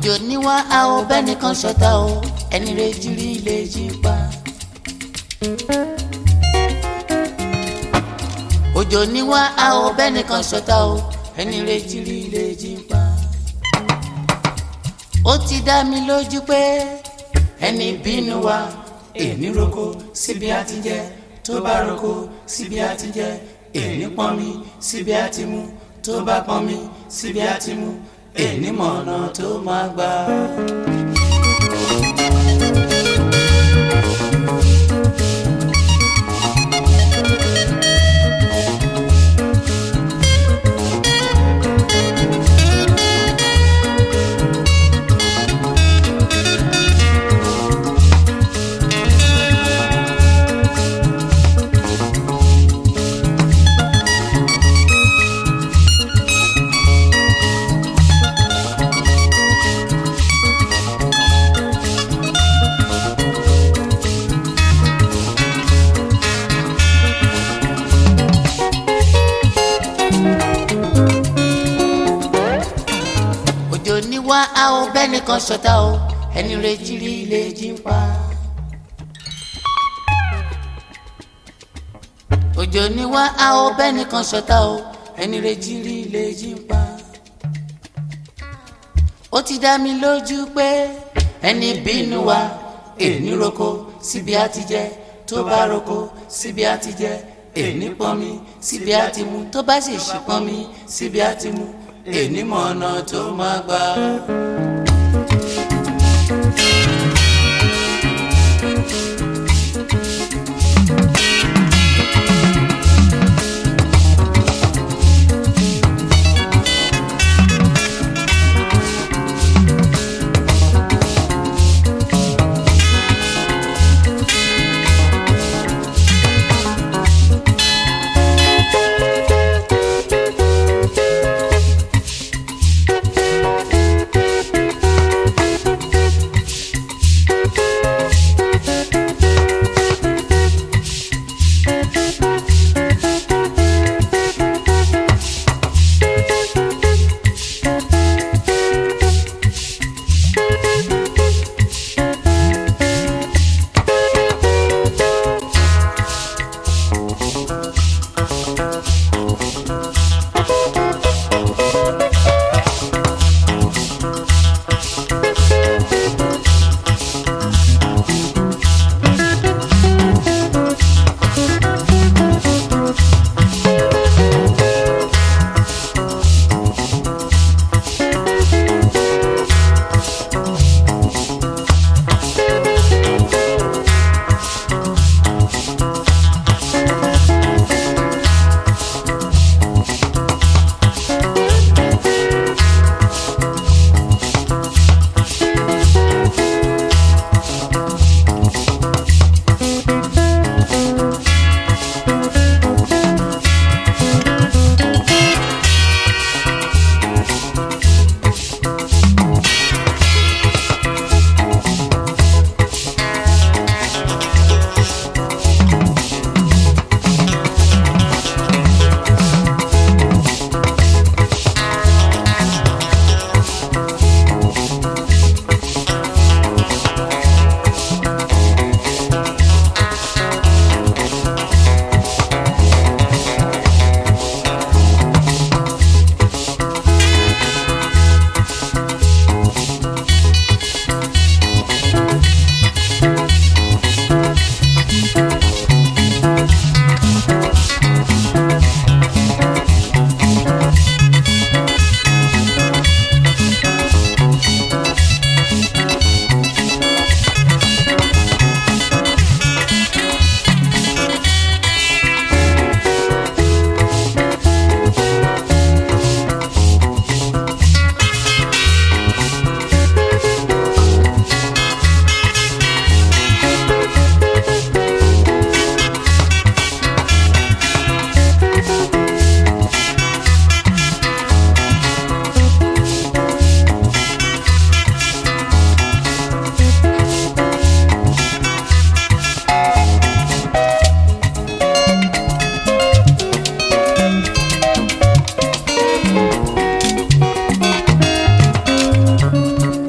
òjò níwá a ò bẹ́nìkan ṣọ̀tá o ẹni rẹ̀ jírí lè jí pa. òjò níwá a ò bẹ́nìkan ṣọ̀tá o ẹni rẹ̀ jírí lè jí pa. ó ti dá mi lójú pé ẹni bínú wa èmi roko síbi àti jẹ tó bá roko síbi àti jẹ èmi pọn mi síbi àti mu tó bá pọn mi síbi àti mu èmi mọ̀nà tó máa gbà. òjò ní wá a ò bẹ́nìkan ṣọ̀tá o ẹni rẹ̀ jírí lè jí pa. òjò ní wá a ò bẹ́nìkan ṣọ̀tá o ẹni rẹ̀ jírí lè jí pa. ó ti dá mi lójú pé ẹni bínú wa èní roko síbi àti jẹ tó bá roko síbi àti jẹ èní pọnmi síbi àti mu tó bá sì ṣì pọnmi síbi àti mu èní mọ̀ ọ̀nà tó máa gbà.